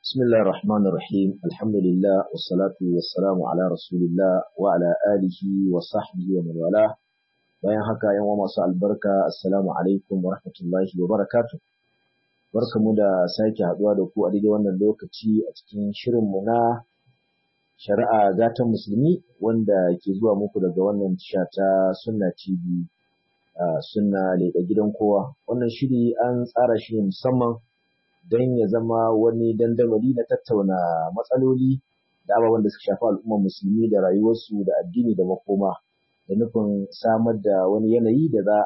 بسم الله الرحمن الرحيم الحمد لله والصلاة والسلام على رسول الله وعلى آله وصحبه ومن والاه bayan haka yan uwa masu albarka assalamu alaikum wa rahmatullahi wa barakatuh barkamu da sake haduwa da ku a daidai wannan lokaci a cikin shirin mu na shari'a gatan musulmi wanda ke zuwa muku daga wannan tasha ta sunna tv sunna leƙa gidan kowa wannan shiri an tsara shi ne musamman don ya zama wani dandamali na tattauna matsaloli da ababen da suka shafi al'ummar musulmi da rayuwarsu da addini da makoma da nufin samar da wani yanayi da za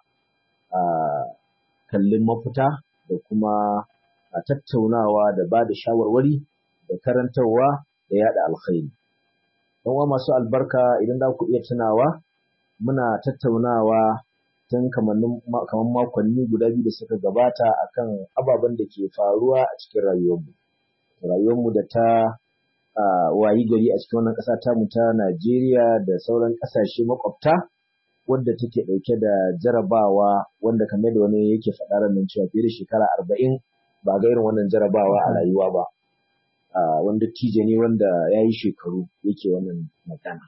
a kalli mafita da kuma a tattaunawa da ba da shawarwari da karantarwa da yada alkhairi. Don wa masu albarka idan za ku iya tunawa muna tattaunawa tun kamar makonni guda biyu da suka gabata akan ababen da ke faruwa a cikin rayuwarmu. Rayuwarmu da ta wayi gari a cikin wannan ƙasa tamu ta Najeriya da sauran ƙasashe makwabta wadda take ɗauke da jarabawa wanda kamar da wani yake faɗa ranar cewa fiye da shekara arba'in ba ga irin wannan jarabawa a rayuwa ba. Wanda tije ne wanda ya yi shekaru yake wannan magana.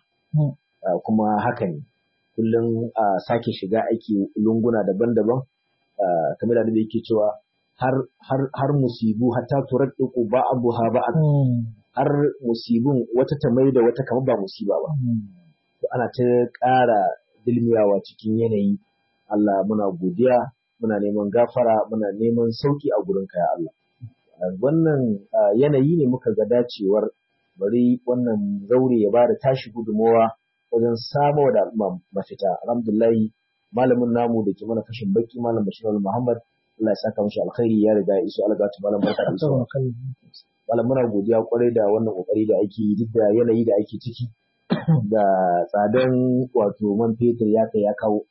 Kuma haka ne. kullum a sake shiga aiki lunguna daban-daban kamar da yake cewa har har har musibu hatta turaddiqu ba'daha ba'd har musibun wata ta mai da wata kamar ba musiba ba to ana ta ƙara dilmiyawa cikin yanayi Allah muna godiya muna neman gafara muna neman sauki a gurin ya Allah wannan yanayi ne muka ga dacewar bari wannan zaure ya bada tashi gudunmawa wajen samo da al'umma mafita alhamdulillahi malamin namu da ke mana kashin baki malam bashir muhammad Allah ya saka mashi alkhairi ya riga ya iso algatu malam barka da iso malam muna godiya kwarai da wannan kokari da ake yi duk da yanayi da ake ciki da tsadan wato man fetur ya kai ya kawo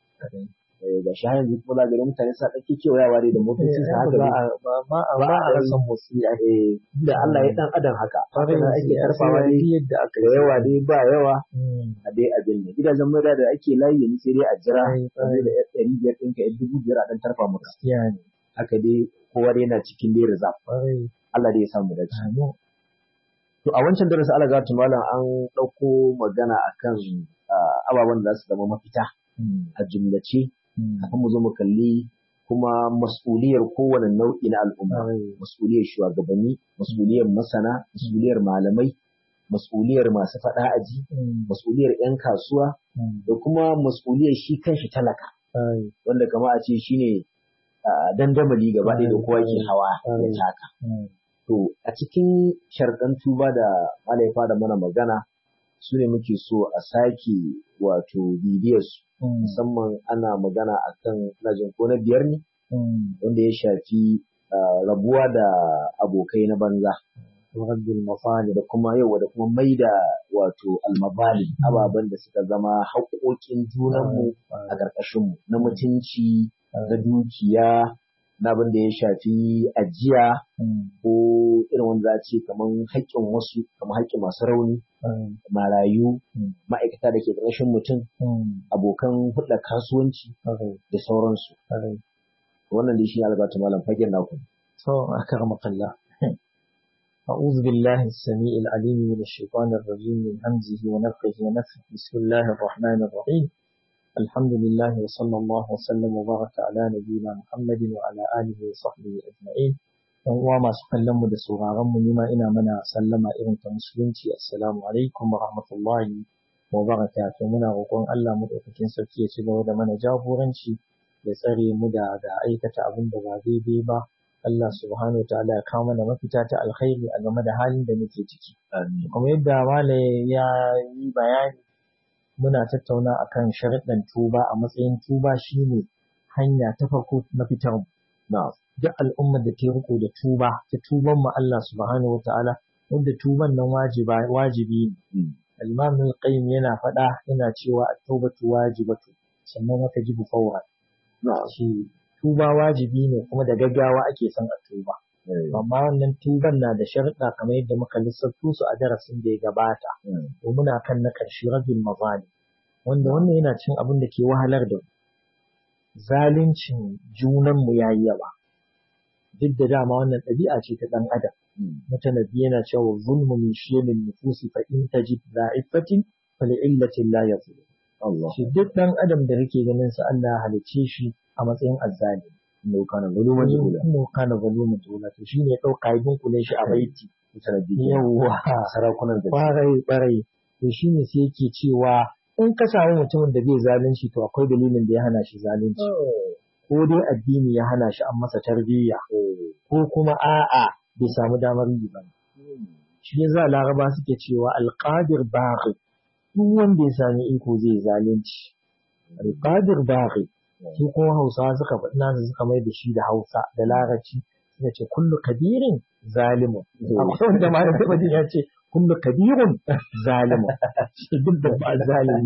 ga shi yanzu kuma za ga mutane sa ɗauke kewayawa dai da motocin sa haka ba a rasa motsi da Allah ya dan adam haka haka da ake karfawa dai yadda aka yawa dai ba yawa a dai abin ne gidajen mai da ake layi yanzu sai dai a jira sai da ɗari biyar ɗinka yan dubu biyar a ɗan tarfa maka haka dai kowa dai yana cikin dai rizab Allah dai ya samu dace to a wancan darasi Allah ga malam an ɗauko magana akan ababen da za su zama mafita a jumlace kafin mu zo mu kalli kuma mas'uliyar kowane nau'i na al'umma mas'uliyar shugabanni mas'uliyar masana mas'uliyar malamai mas'uliyar masu faɗa aji mas'uliyar 'yan kasuwa da kuma mas'uliyar shi kanshi talaka wanda kama a ce shine dandamali gaba ɗaya da kowa ke hawa ya taka to a cikin sharɗan tuba da malaifa da mana magana su ne muke so a sake wato bibiyarsu musamman ana magana akan najin ko na biyar ne wanda ya shafi rabuwa da abokai na banza rabbul mafali da kuma yau da kuma mai da wato almabali ababen da suka zama haƙoƙin junanmu a ƙarƙashinmu na mutunci na dukiya na abin da ya shafi ajiya ko irin wanda za ce kamar haƙƙin wasu kamar haƙƙin masu rauni marayu ma'aikata da ke ƙarshen mutum abokan hulɗar kasuwanci da sauransu wannan dai shi ne albata malam fagen naku to akramakallah أعوذ بالله السميع العليم من الشيطان الرجيم من همزه ونفخه ونفخه بسم الله الرحمن الرحيم الحمد لله وصلى الله وسلم وبارك على نبينا محمد وعلى آله وصحبه أجمعين ‘yan uwa masu kallon mu da sauraron mu nima ina mana sallama irin ta musulunci assalamu alaikum wa rahmatullahi wa barakatuh muna roƙon Allah mu ɗaukakin sarki ya ci gaba da mana jagoranci ya tsare mu da da aikata abin da ba daidai ba Allah subhanahu wa ta'ala ya kawo mana mafita ta alkhairi a game da halin da muke ciki kuma yadda malai ya yi bayani muna tattauna akan sharuɗan tuba a matsayin tuba shine hanya ta farko na fitar mu duk al'ummar da ta riko da tuba ta tuban mu Allah subhanahu wataala wanda tuban nan wajiba wajibi ne al-imam al-qayyim yana faɗa yana cewa at-taubatu wajibatu sannan wata jibu fawra shi tuba wajibi ne kuma da gaggawa ake son a tuba amma wannan tuban na da sharuɗa kamar yadda muka lissafto su a darasin da ya gabata to muna kan na ƙarshe rabin mazali wanda wannan yana cin abin da ke wahalar da zaluncin junanmu ya yi yawa duk da dama wannan ɗabi'a ce ta ɗan adam mutanabbi yana cewa zulmu min shiyamin nufusi fa in tajid da'ifatin fa li'illatin la yazlim Allah shi duk ɗan adam da kake ganin sa Allah ya halicce shi a matsayin azzalimi inda kana zaluman jahula kuma kana zalumin jahula to shine ya ɗauka ya dunkule shi a baiti mutanabbi yawwa sarakunan da Ƙwarai ƙwarai to shi ne sai yake cewa in ka samu mutumin da bai zalunci to akwai dalilin da ya hana shi zalunci ko dai addini ya hana shi an masa tarbiyya ko kuma a'a bai samu damar yi ba shi ne za laraba suke cewa alqadir baghi duk wanda ya sami iko zai zalunci alqadir baghi su kuma hausawa suka faɗi nasu suka mai da shi da hausa da larabci suka ce kullu kabirin zalimun akwai wanda ma da taɓa jin ya ce kullu kabirun zalimun shi duk da ba zalimi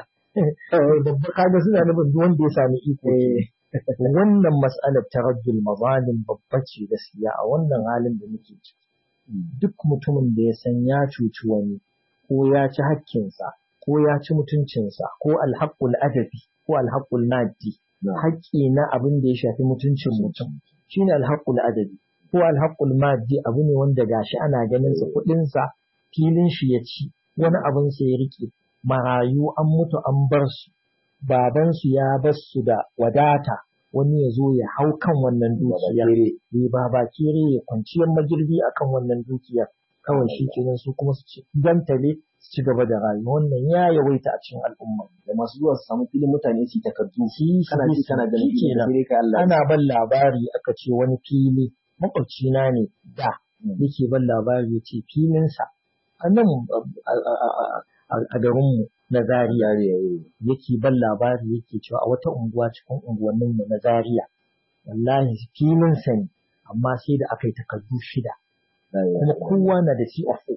ne babba kaga suna nufin duk wanda ya sami iko wannan mas'alar taraddul mazalim babba ce gaskiya a wannan halin da muke ciki duk mutumin da ya san ya cuci wani ko ya ci hakkinsa ko ya ci mutuncinsa ko alhaqqul adabi ko alhaqqul maddi haƙƙi na abin da ya shafi mutuncin mutum shine alhaqqul adabi ko alhaqqul maddi abu ne wanda gashi ana ganin sa kuɗin sa filin shi ya ci wani abin sa ya rike marayu an mutu an bar su baban su ya bar su da wadata wani ya zo ya hau kan wannan dukiyar ya ba ba kere ya kwanciyar magirbi akan wannan dukiyar kawai shi kenan su kuma su ci gantale su ci gaba da rayuwa wannan ya yawaita a cikin al'umma da masu zuwa su samu filin mutane su takardu shi kana ci kana ganin shi filin kenan. sai kai Allah ana ban labari aka ce wani fili makwabcina ne da yake ban labari ya ce filinsa a nan a- a- a- a- a garinmu na Zaria yake ban labari yake cewa a wata unguwa cikin unguwanninmu na Zaria wallahi filinsa ne amma sai da aka yi takardu shida kuma kowa na da CFO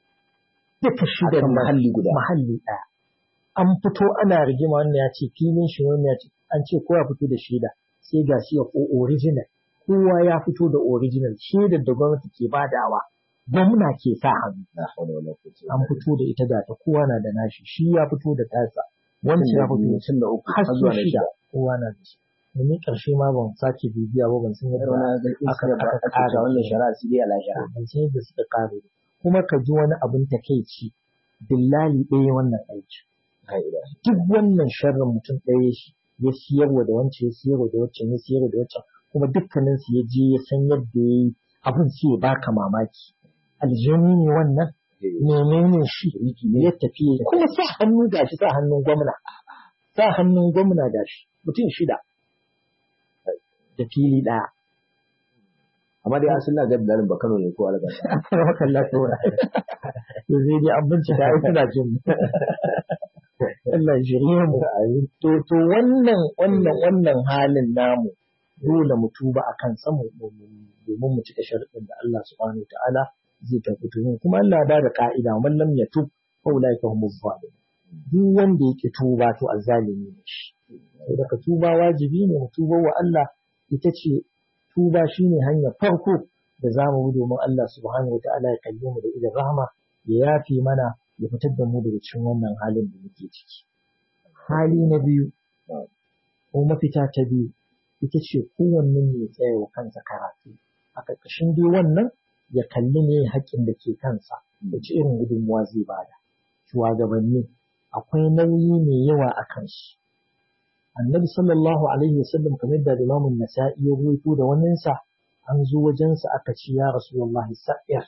duka shida akan mahalli guda mahalli ɗaya an fito ana rigima wannan ya ce filin shi wannan ya ce an ce kowa fito da shaida sai ga shi ya original kowa ya fito da original shaidar da gwamnati ke badawa gwamna ke sa hannu la hawla wala quwwata an fito da ita da ta kowa na da nashi shi ya fito da tasa wancan ya fito tun da uku har har su zuwa na shida shida kowa na da shi domin ƙarshe ma ban sake bibiya ba ban san Yar yadda wani ga aka- iska ba aka aka ƙara ta wannan shari'a sai dai a lahira ban san yadda suka kare ba. kuma ka ji wani abin takeici dillali ɗaya wannan aiki la ilaha duk wannan sharrin mutum ɗaya shi ya siyarwa da wancan ya siyarwa da wancan ya siyarwa da wancan kuma dukkanin su ya je ya san yadda ya yi abin sai ya baka mamaki aljani ne wannan menene shi ya tafi ya- kuma sa hannu gashi sa hannun gwamna sa hannun gwamna gashi mutum shida da fili ɗaya amma dai asalin na gadda ba Kano ne ko alga Rakan lafiya. To zai dai an bincika ai suna jin mu. Allah ya shirye mu. To to wannan wannan wannan halin namu dole mu tuba akan samu domin mu cika sharuɗin da Allah subhanahu wa ta'ala zai tafi tuhin kuma Allah ya bada ka'ida man lam yatub fa ulaika humuz zalimun. Duk wanda yake tuba to azzalimi ne shi. Saboda ka tuba wajibi ne mu tuba wa Allah ita ce tuba shine hanyar farko da za mu bi domin Allah subhanahu wata'ala ya kalle mu da idan rahama ya yafe mana ya fitar da mu daga cikin wannan halin da muke ciki. Hali na biyu ko mafita ta biyu ita ce kowanne ya tsaya wa kansa karatu. A ƙarƙashin dai wannan ya kalli ne haƙƙin da ke kansa da ci irin gudunmuwa zai bada. Shugabanni akwai nauyi mai yawa a kansu. Annabi sallallahu alaihi wasallam kamar da Imam Nasa'i ya ruwaito da waninsa an zo wajensa aka ce ya Rasulullah sa'ir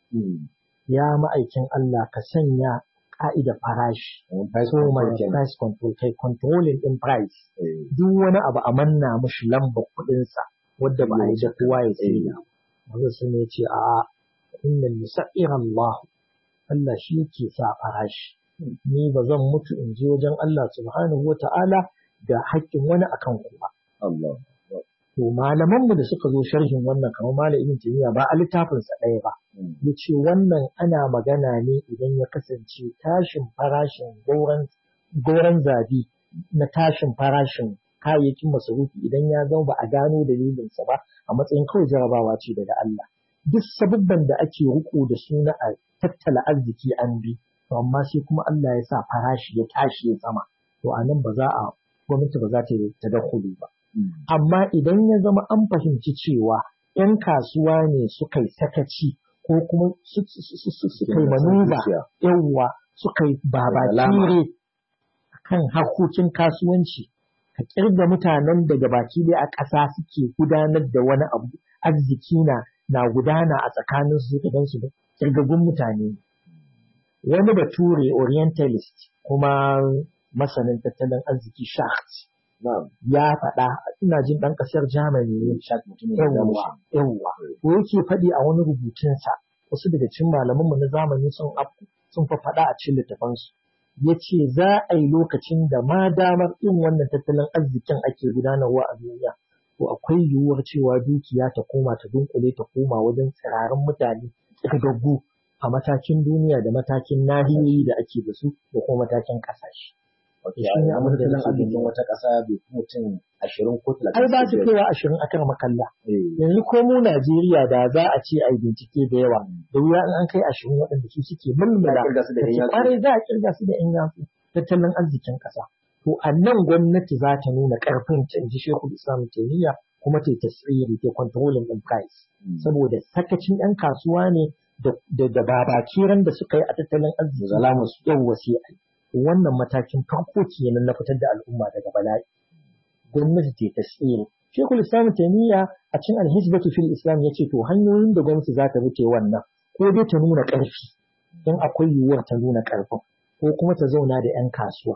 ya ma'aikin Allah ka sanya ka'ida farashi price so my control kenan. price control kai controlling din price Eh, duk wani abu a manna mushi lambar kuɗinsa wadda ba a yi da kowa ya sai da wanda sun ya ce a inna musa'ir Allah Allah shi yake sa farashi ni ba zan mutu in je wajen Allah subhanahu wa ta'ala da haƙƙin wani akan ku ba Allah To malamanmu da suka zo sharhin wannan kamar Malam Ibn Taymiyyah ba a littafinsa ɗaya ba. Mm. Ya ce wannan ana magana ne idan ya kasance tashin farashin goron goron zabi na tashin farashin kayayyakin masarufi idan ya zama ba a gano dalilinsa ba a matsayin kawai jarabawa ce daga Allah. Duk sabubban da ake riko da su na a tattala arziki an bi, to amma sai kuma Allah ya sa farashi ya tashi ya sama. To a nan ba za a gwamnati ba za ta yi tadakkuli ba. amma idan ya zama an fahimci cewa ‘yan kasuwa ne suka yi sakaci ko kuma suka yi manuba yawwa suka yi babakire kan harkokin kasuwanci ka kirga mutanen daga baki dai a ƙasa suke gudanar da wani abu arziki na na gudana a tsakanin su da su da kirgagun mutane wani bature orientalist kuma masanin tattalin arziki shaft ya faɗa ina jin ɗan ƙasar Germany ne yawwa yawwa ko yake faɗi a wani rubutunsa wasu daga cikin malamanmu na zamani sun sun fa faɗa a cikin littafansu ya ce za a yi lokacin da ma damar in wannan tattalin arzikin ake gudanarwa a duniya to akwai yiwuwar cewa dukiya ta koma ta dunkule ta koma wajen tsirarin mutane gaggu a matakin duniya da matakin nahiyoyi da ake da su da kuma matakin ƙasashe. shi ne abin da nan arzikin wata ƙasa bai fi mutum ashirin ko talatin. Ai ba su kaiwa ashirin a kan makalla. Yanzu ko mu Najeriya da za a ce a yi bincike da yawa da wuya in an kai ashirin waɗanda su suke mulmula. Kwarai za a kirga su da 'yan yatsu tattalin arzikin ƙasa. To a nan gwamnati za ta nuna ƙarfin ta in ji Shehu Islam Taimiyya kuma ta yi tasiri ta controlling ɗin price. Saboda sakacin 'yan kasuwa ne da babakiran da suka yi a tattalin arziki. Zalamus. Yawwa sai a yi. wannan matakin farko kenan na fitar da al'umma daga bala'i gwamnati ce ta tsere shekul islam taimiyya a cikin alhizbatu fil islam ya ce to hanyoyin da gwamnati za ta bi ta wannan ko dai ta nuna ƙarfi in akwai yiwuwar ta nuna ƙarfin ko kuma ta zauna da 'yan kasuwa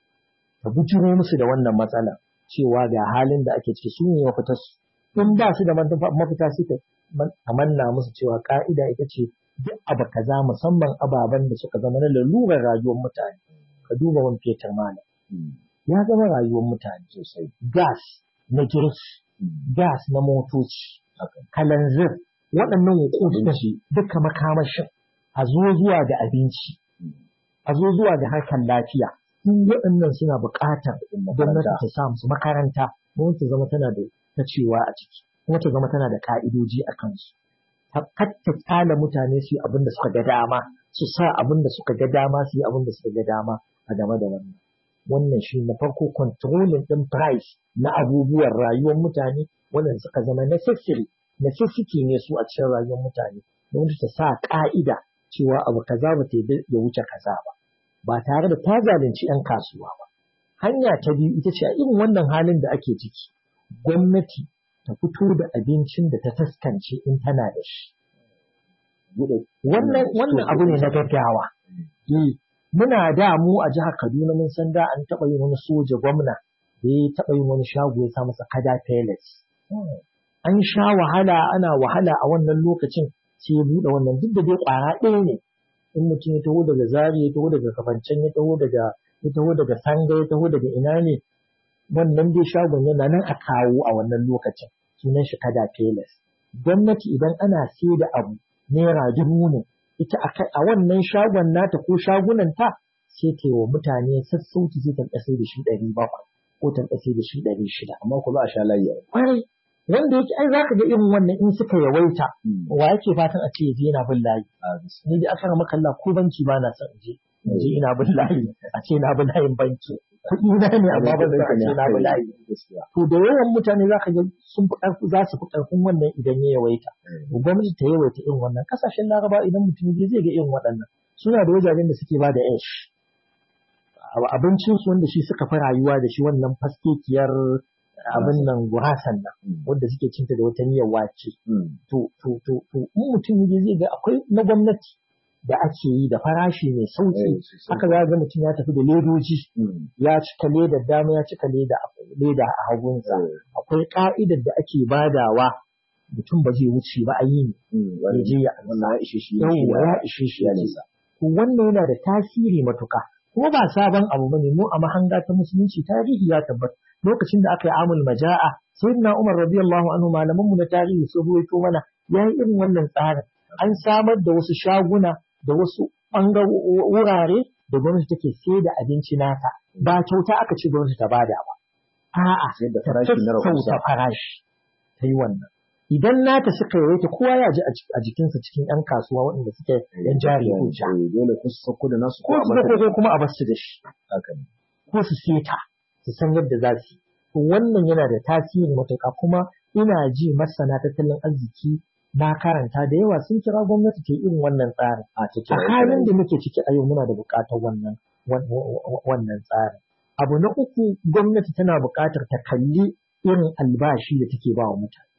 ta bujiro musu da wannan matsala cewa ga halin da ake ciki su ne mafita su in ba su da mafita su ta manna musu cewa ka'ida ita ce duk abu kaza musamman ababen da suka zama na lalurar rayuwar mutane ka duba wani fetur mana ya zama rayuwar mutane sosai gas na girki gas na motoci kalanzir waɗannan hukuki duka makamashin a zo zuwa ga abinci a zo zuwa ga harkar lafiya duk waɗannan suna buƙatar gwamnati ta sa musu makaranta gwamnati ta zama tana da ta cewa a ciki kuma ta zama tana da ka'idoji a kansu kar ta tsala mutane su yi abin da suka ga dama su sa abin da suka ga dama su yi abin da suka ga dama a game da wannan wannan shi na farko controlling din price na abubuwan rayuwar mutane wannan suka zama necessary necessity ne su a cikin rayuwar mutane don ta sa ka'ida cewa abu kaza ba ta ya wuce kaza ba ba tare da ta zalunci 'yan kasuwa ba hanya ta biyu ita ce a irin wannan halin da ake ciki gwamnati ta fito da abincin da ta taskance in tana da shi. Wannan wannan abu ne na gaggawa. Muna da mu a jihar Kaduna mun san da an taɓa yin wani soja gwamna da ya taɓa yin wani shago ya sa masa kada pellets. An sha wahala ana wahala a wannan lokacin sai ya buɗe wannan duk da dai ƙwara ɗaya ne. In mutum ya taho daga Zari ya taho daga Kafancen ya taho daga ya taho daga Sanga ya taho daga ina ne wannan dai shagon yana nan a kawo a wannan lokacin sunan shi kada peles gwamnati idan ana sai da abu naira dubu ne ita a wannan shagon nata ko shagunan ta sai ta wa mutane sassauci sai ta sai da shi ɗari bakwai ko ta sai da shi ɗari shida amma ku za a sha layi kwarai wanda yake ai zaka ga irin wannan in suka yawaita wa yake fatan a ce yaje yana bin layi ni dai aka maka Allah ko banki ba na son je je ina bin layi a ce na bin layin banki kuɗi na ne amma ba zai ce na bi layi. To da yawan mutane za ka ga sun fi ƙarfi za su fi ƙarfin wannan idan ya yawaita. Gwamnati ta yawaita irin wannan ƙasashen Laraba idan mutum ya zai ga irin waɗannan. Suna da wajajen da suke ba da ash. Abincin su wanda shi suka fi rayuwa da shi wannan faskekiyar abin nan gurasan nan wanda suke cinta da wata miyar wace. To to to to in mutum ya zai ga akwai na gwamnati da ake yi da farashi mai sauki haka za ga mutum ya tafi da ledoji ya cika ledar dama ya cika leda a hagunsa akwai ka'idar da ake badawa mutum ba zai wuce ba a yi ne ya je ya wannan ya ishe shi ya ishe shi ya nisa to wannan yana da tasiri matuka kuma ba sabon abu bane mu a mahanga ta musulunci tarihi ya tabbata lokacin da aka yi amul maja'a sayyidina Umar radiyallahu anhu malaman mu na tarihi sun ruwaito mana yayi irin wannan tsarin an samar da wasu shaguna da wasu wurare da gwamnati take sai da abinci nata ba kyauta aka ce gwamnati ta bada ba a'a da ta farashi na rahusa sassauta farashi ta yi wannan idan nata suka yawaita kowa ya ji a jikinsa cikin 'yan kasuwa waɗanda suke yan jari hujja dole ku su sauko da nasu ko su ko kuma a basu da shi haka ne ko su seta su san yadda za su yi to wannan yana da tasiri matuƙa kuma ina ji masana tattalin arziki na karanta da yawa sun kira gwamnati ta yi irin wannan tsarin. a A cikin halin da muke ciki a yau muna da buƙatar wannan wannan tsarin. Abu na uku gwamnati tana buƙatar ta kalli irin albashi da take ba wa mutane.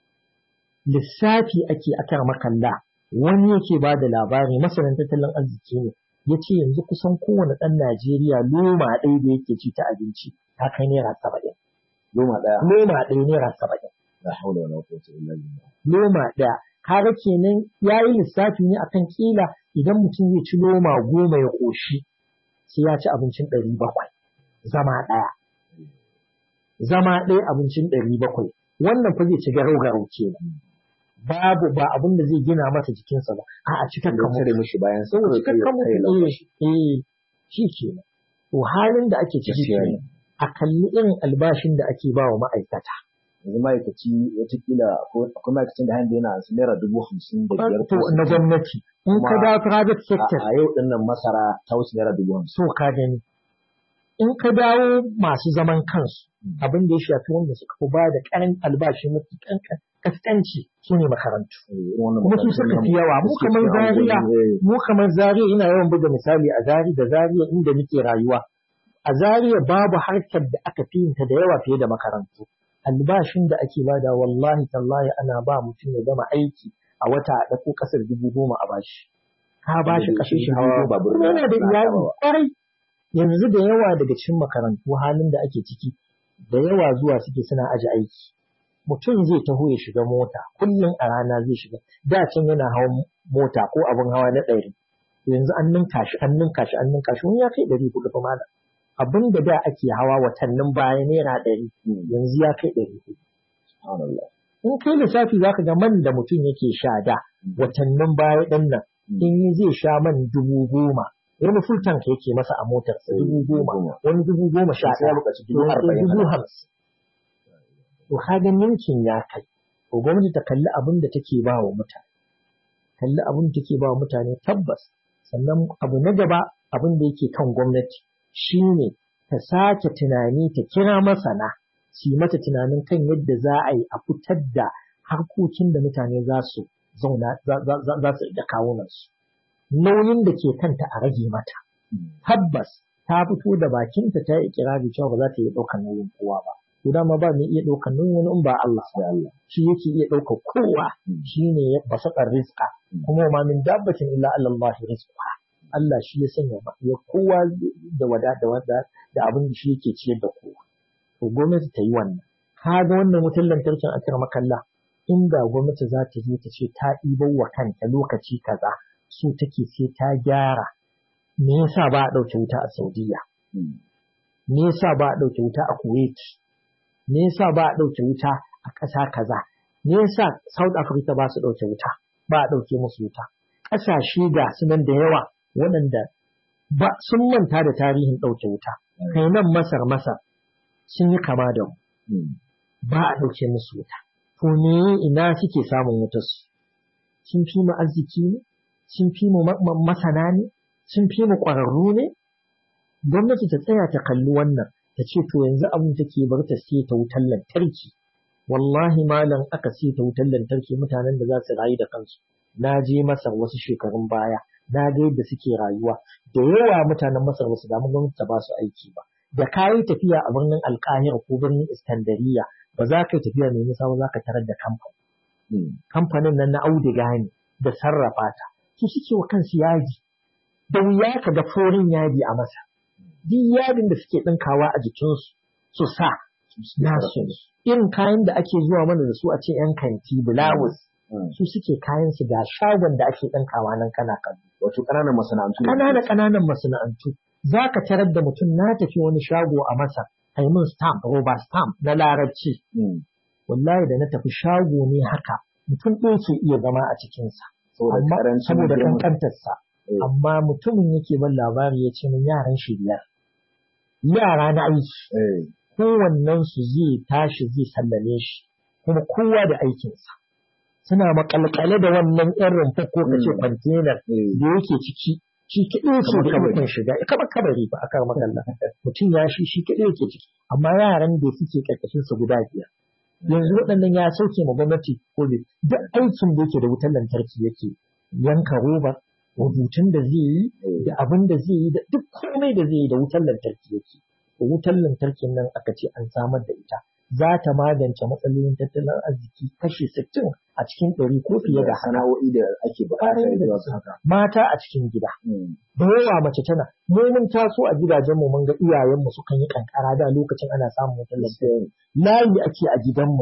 Lissafi ake akar makalla wani yake ba da labari masanin tattalin arziki ne ya ce yanzu kusan kowane ɗan Najeriya loma ɗaya da yake ci ta abinci ta kai naira saba'in. goma ɗaya Loma ɗaya naira saba'in. la haula wala quwwata illa billah Loma ɗaya. Kaga kenan ya yi lissafi ne akan kila idan mutum zai ci loma goma ya ƙoshi sai ya ci abincin ɗari bakwai. Zama ɗaya. Zama ɗaya abincin ɗari bakwai. Wannan fa zai ci garau-garau kenan. Babu ba abin da zai gina masa jikinsa ba. A'a cikin da kamar tare mishi bayan sa Saboda kawai kai cikakken kai mutum lafashi eh eh shi ke to halin da ake ciki Gaskiya ne. kenan a kalli irin albashin da ake ba wa ma'aikata yanzu ma'aikaci watakila ko akwai ma'aikacin da hanyar yana ansa naira dubu hamsin da biyar to ko na sittin. gwamnati in ka Kuma dawo private a sector a yau din nan masara ta wuce naira dubu hamsin so ka gani in ka dawo masu zaman kansu Mm. abin da ya shafi wanda suka fi ba da karan albashi mafi kankan kaskanci su ne makarantu Eh, irin wannan kuma su makarantun suka fi namu yawa da mu suke kamar cikin zariya unguwanni, eh, mu kamar zariya ina yawan buga misali a zariya da zariya inda nake rayuwa a zariya babu harkar da aka fi yinta da yawa fiye da makarantu albashin da ake bada wallahi tallahi ana ba mutum ya gama aiki a wata a ɗauko ƙasar dubu goma a bashi ka bashi Wanda ƙashin shi shi dubu hawa goma babur kuma na- yana da na iyali hawa. ƙwarai yanzu da yawa daga cikin makarantu halin da ake ciki da yawa zuwa suke suna aje aiki mutum zai taho ya shiga mota kullum a rana zai shiga da can yana hawan mota ko abin hawa na ɗari yanzu an ninka shi an ninka shi an ninka shi wani ya kai ɗari hudu fa malam abin da da ake hawa watannin baya naira ɗari Mm, yanzu ya kai ɗari hudu subhanallah. in kai lissafi za ka ga man da mutum yake sha da watannin baya ɗin nan Mm. in yi zai sha man dubu goma wani full tank yake masa a motarsa dubu goma wani dubu goma sha Sai ya ɗaya buƙaci dubu wani arba'in dubu haka. hamsin to kaga ninkin ya kai to gwamnati ta kalli abin da take ba wa mutane kalli abin da take ba wa mutane tabbas sannan abu na gaba abin da yake kan gwamnati shine ta sake tunani ta kira masana su yi mata tunanin kan yadda za a yi a fitar da harkokin da mutane za su zauna za- za za- za su da kawunansu nauyin da ke kanta a rage mata Mm, tabbas ta fito da bakinta ta yi ikirari cewa ba za ta iya ɗaukar nauyin kowa ba. To dama ba mai iya ɗaukar nauyin wani in ba Allah sai Allah. shi yake iya ɗaukar kowa Mm. shi ne ya basaƙar rizqa Mm. kuma ma min dabbatin illa Allah rizqa Allah shi ya sanya ba ya kowa da wada da wada da abin da shi yake ciyar da kowa. To gwamnati ta yi wannan. Ka ga wannan wutar lantarkin akar makalla inda gwamnati za ta je ta ce ta ɗibar wa kanta lokaci kaza so take sai ta gyara me yasa ba a ɗauke wuta a Saudiya Mm, me yasa ba a ɗauke wuta a Kuwait me yasa ba a ɗauke wuta a ƙasa kaza me yasa South Africa ba su ɗauke wuta ba a ɗauke musu wuta ƙasashe ga su nan da yawa waɗanda ba sun manta da tarihin ɗauke wuta kai nan Masar Masar sun yi kama da mu mm, ba a ɗauke musu wuta to me ina suke samun wutar su sun fi mu arziki ne sun fi mu ma- ma- masana ne sun fi mu ƙwararru ne gwamnati ta tsaya ta kalli wannan ta ce to yanzu abin take bar ta sai ta wutar lantarki wallahi malam aka sai ta wutar lantarki mutanen da za su rayu da kansu na je masar wasu shekarun baya na ga yadda suke rayuwa da yawa mutanen masar ba su damu gwamnati ta ba su aiki ba da ka yi tafiya a birnin alkahira ko birnin iskandariya ba za ka yi tafiya mai nisa ba za ka tarar da kamfani mm, kamfanin nan na auduga ne da sarrafa ta su suke wa kansu yaji da wuya ka ga forin yadi a masa duk yadin da suke ɗinkawa a jikinsu su sa nasu ne. irin kayan da ake zuwa mana da su a ce yan kanti bulawus mm. su suke kayan su ga shagon da ake ɗinkawa nan kana kallo Wato ƙananan masana'antu. ne. ƙananan ƙananan masana'antu za ka tarar da mutum na tafi wani shago a masa a yi min stamp roba stamp na larabci Mm, wallahi da na tafi shago ne haka mutum ɗaya ke iya zama a cikinsa Saboda amma ƙarancin saboda girman- kankantarsa Eh. amma mutumin yake ban labari ya ce min yaran shi biyar yara na aiki Eh, kowannen su zai tashi zai sallame shi kuma kowa da aikinsa suna makalkale da wannan yan rumfa ko kace Mm. kwantenar eh, da yake ciki shi kaɗai ce Kamar da kabari. ikon shiga kamar kabari ba aka makalla mutum ya shi shi kaɗai yake ciki amma yaran da suke ƙarƙashin su guda biyar yanzu waɗannan ya sauke ma gwamnati ko bai duk aikin da yake da wutar lantarki yake yanka roba rubutun da zai yi da abin da zai yi da duk komai da zai yi da wutar lantarki yake wutar lantarkin nan aka ce an samar da ita za ta magance matsalolin tattalin arziki kashi sittin a cikin ɗari ko fiye da sana'o'i da ake buƙatar zuwa haka. Mata a cikin gida. Da yawa mace tana, mu mun taso a gidajenmu mun ga iyayenmu sukan yi kankara da lokacin ana samun wutar lantarki. Layi ake a gidanmu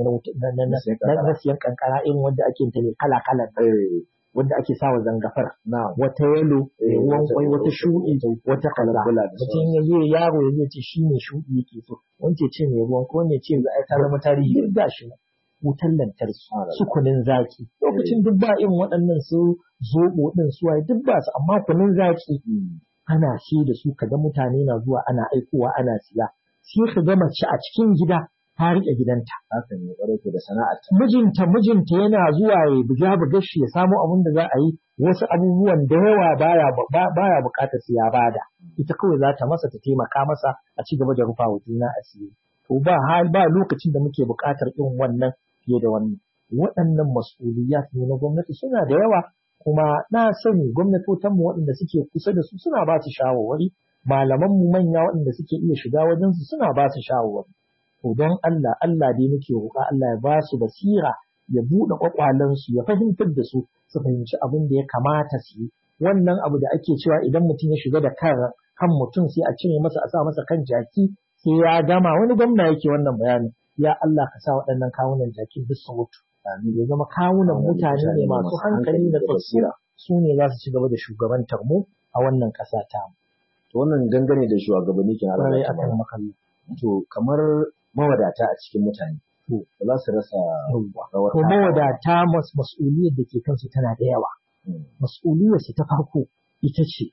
na siyan kankara irin wanda ake ta ne kala kala. Wanda ake sawa zangafar. Wata yalo, ruwan kwai, wata shuɗi, wata kaza. Mutum ya je yaro ya ce shi ne shuɗi yake so. Wance ce mai ruwan ko ne ce za a ta zama tarihi. Duk da shi wutar lantarki, su kunin zaki. Lokacin duk ba irin waɗannan su zoɓo ɗin su waye duk ba su amma kunin zaki ana shi da su kaga mutane na zuwa ana aikowa ana siya. Sai ka ga mace a cikin gida ta riƙe gidanta. Haka ne ƙwarai da sana'arta. Mijinta mijinta yana zuwa ya buga buga shi ya samu abin da za a yi wasu abubuwan da yawa baya baya buƙatar su ya bada. Ita kawai za ta masa ta taimaka masa a ci gaba da rufa wa juna asiri. To ba hal ba lokacin da muke buƙatar irin wannan fiye da wannan. Waɗannan mas'uliyat ne na gwamnati suna da yawa kuma na sani gwamnatotanmu waɗanda suke kusa da su suna ba su shawarwari malamanmu manya waɗanda suke iya shiga wajensu suna ba su shawarwari. To don Allah Allah dai muke roƙa Allah ya ba su basira ya buɗe ƙwaƙwalensu ya fahimtar da su su fahimci abin da ya kamata su yi. Wannan abu da ake cewa idan mutum ya shiga da kan kan mutum sai a cire masa a sa masa kan jaki sai ya gama wani gwamna yake wannan bayanin. Ya Allah ka sa waɗannan kawunan jakin duk su mutu. Ya zama kawunan mutane ne masu hankali da basira su ne za su ci gaba da shugabantar mu a wannan ƙasa ta mu. To wannan gangane da shugabanni ke Kwarai a kan makalli. To kamar mawadata a cikin mutane. To ba za su rasa rawar To mawadata mas'uliyar da ke kansu tana da yawa. Mas'uliyar su ta farko ita ce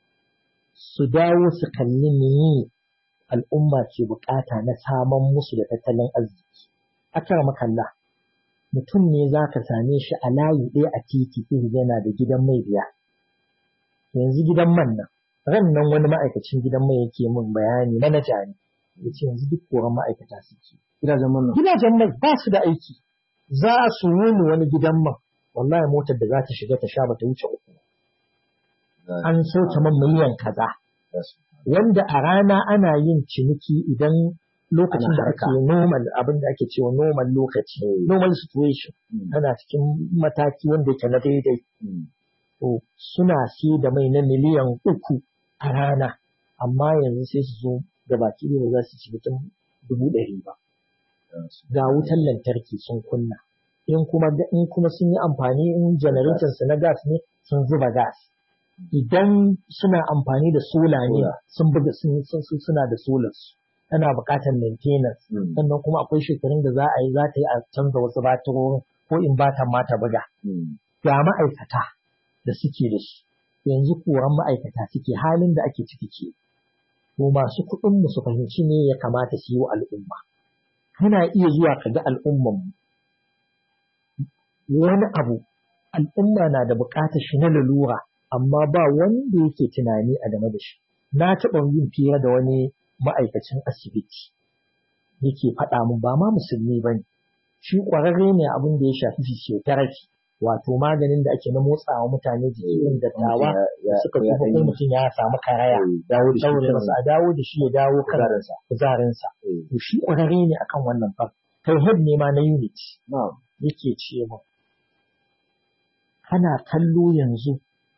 su dawo su kalli meye al'umma ke bukata na saman musu da tattalin arziki. Akar makalla, mutum ne za ka same shi a layi ɗaya a titi sai yana da gidan mai biya. Yanzu gidan man nan, ran nan wani ma'aikacin gidan mai yake min bayani manaja ne. Ya ce yanzu duk koran ma'aikata suke. Gidajen man Gidajen mai ba su da aiki. Za su wuni wani gidan man. Wallahi motar da za ta shiga ta sha bata wuce uku. An sauke man miliyan kaza. wanda a rana ana yin ciniki idan lokacin da ake normal abin da ake cewa normal lokaci normal situation ana cikin mataki wanda yake na daidai to suna siye da mai na miliyan uku a rana amma yanzu sai su zo da baki ne za su ci mutum dubu ɗari ba ga wutan lantarki sun kunna in kuma in kuma sun yi amfani in generator su na gas ne sun zuba gas idan suna amfani da sola ne sun buga suna da solar tana buƙatar maintenance sannan kuma akwai shekarun da za a yi za ta yi a canza wasu batirorin ko in batan ma ta buga ga ma'aikata da suke da shi yanzu koran ma'aikata suke halin da ake ciki ke to masu kuɗin mu su fahimci ne ya kamata su yi wa al'umma kana iya zuwa ka ga al'umman wani abu al'umma na da buƙatar shi na lalura amma ba wanda yake tunani a game da shi. Na taɓa yin fira da wani ma'aikacin asibiti yake faɗa min ba ma musulmi ba ne. Shi ƙwararre ne abin da ya shafi physiotherapy wato maganin da ake na motsawa mutane jiki irin dattawa da suka tuba ko mutum ya samu karaya daure masa a dawo da shi ya dawo kan kuzarinsa. To shi ƙwararre ne akan wannan fa. Kai head ne ma na unit. Yake ce min. Kana kallo yanzu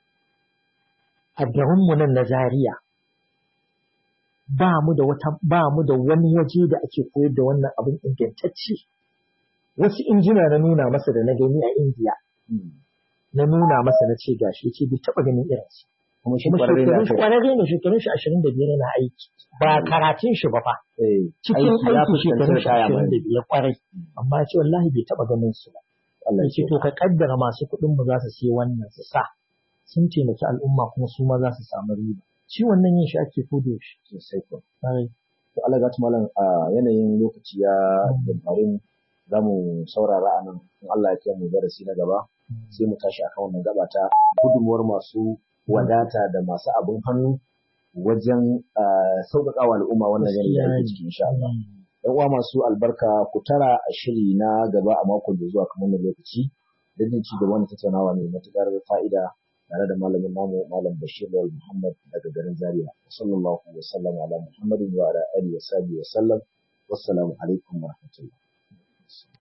a garinmu nan na Zaria ba mu da wata ba mu da wani waje da ake koyar da wannan abin ingantacce wasu injina na nuna masa da na gani a Indiya na nuna masa na ce gashi ce bai taba ganin irin su kuma shi shekarun shi kwararre ne shekarun shi ashirin da biyar yana aiki ba karatun shi ba fa cikin aiki shekarun shi ashirin da biyar kwarai amma ya ce wallahi bai taba ganin su ba ya ce to ka kaddara masu kuɗin mu za su siya wannan su sa sun taimaki al'umma kuma su ma za su samu riba shi wannan yin shi ake koda yaushe sosai ko to Allah ga malam a yanayin lokaci ya dabarin za mu saurara a nan in Allah ya kiyaye mu darasi na gaba sai mu tashi akan wannan gaba ta gudunmuwar masu wadata da masu abin hannu wajen sauƙaƙa wa al'umma wannan yanayi da ake ciki insha Allah yan uwa masu albarka ku tara a shiri na gaba a makon da zuwa kamar lokaci da jin ci gaba tattaunawa mai matuƙar fa'ida tare da malamin namu malam Bashir Lawal Muhammad daga garin Zaria sallallahu alaihi wa sallam ala Muhammadin wa ala alihi wa sahbihi wa sallam wassalamu alaikum wa rahmatullah